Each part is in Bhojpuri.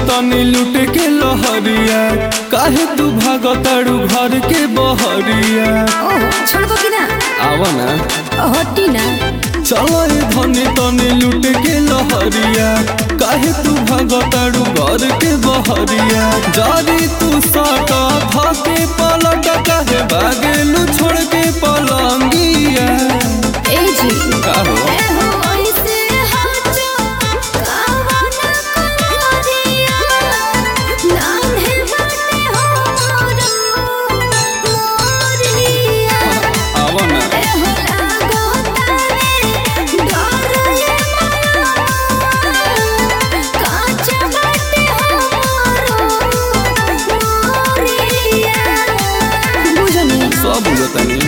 तनी लूट के लहरिया काहे तू भागताड़ू घर के बहरिया ओहो छोड़बो कि ना आवा ना हटी ना चलो ए धनी तनी लूट के लहरिया काहे तू भागताड़ू घर के बहरिया जारी तू साटा भाके पलट काहे भागेलू छोड़ के पलंगिया ए जी का हो ए हो ऐसे हाचो कावा ना करिया नाम है बाटे हो मोरिया आवा ना ए हो लागो तारे डर ये माया काच बाटे हो मोरिया बुझनी सब बुझतानी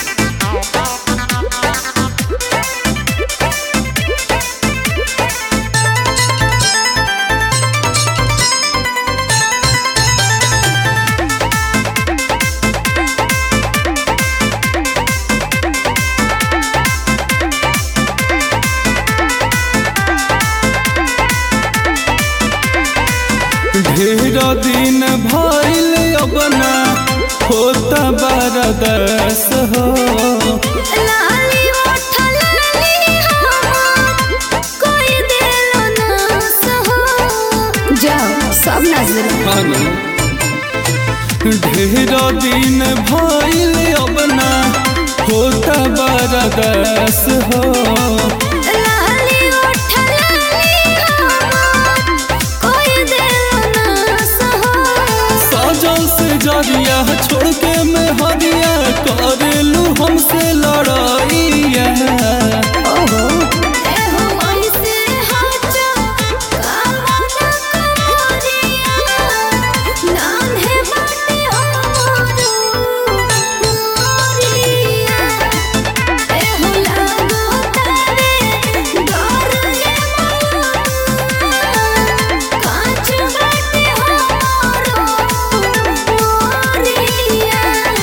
ढेर दिन भइल अपना होता बरदस हो लाली ओठ लाली हो कोई दिलो ना सहो जाओ सब नजर खाना ढेर दिन भइल अपना होता बरदस हो लाली ओठ लाली हो कोई दिलो ना सहो सजल से जरिया छोड़ के में हरिया करेलू हमसे लड़ाइया ओहो ए हो ऐसे हाचो कावा ना करिया नाम है बाटे हो मोरिया ए हो लागो तारे डर ये माया काच बाटे हो मोरिया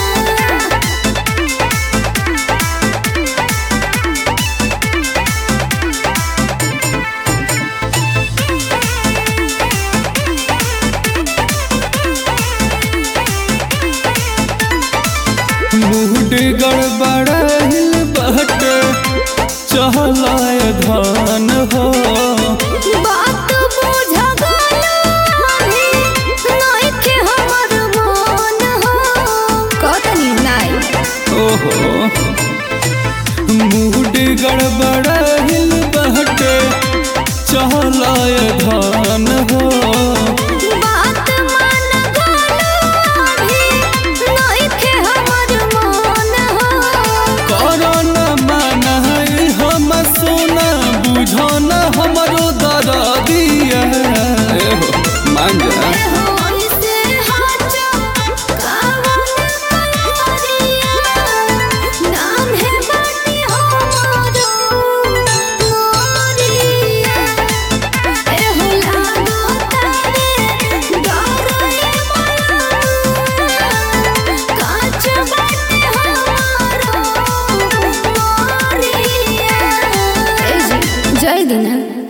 मूड गड़बड़ाइल बहटे चहलाय धान हो बात बुझ गलो अभी नइखे हमर मन हो कतनी नाई ओहो मूड गड़बड़ाइल बहटे चहलाय धान हो बात मान गलो अभी नइखे हमर मन हो करन मानाई हम सोना बुझन हमरो दरदिया एहो मान जा हो ऐसे हाचो कावा ना करिया नाम है बाटे हो मोरिया ए हो लागो तारे डर ये माया काच बाटे हो मोरिया ए जी जय दिना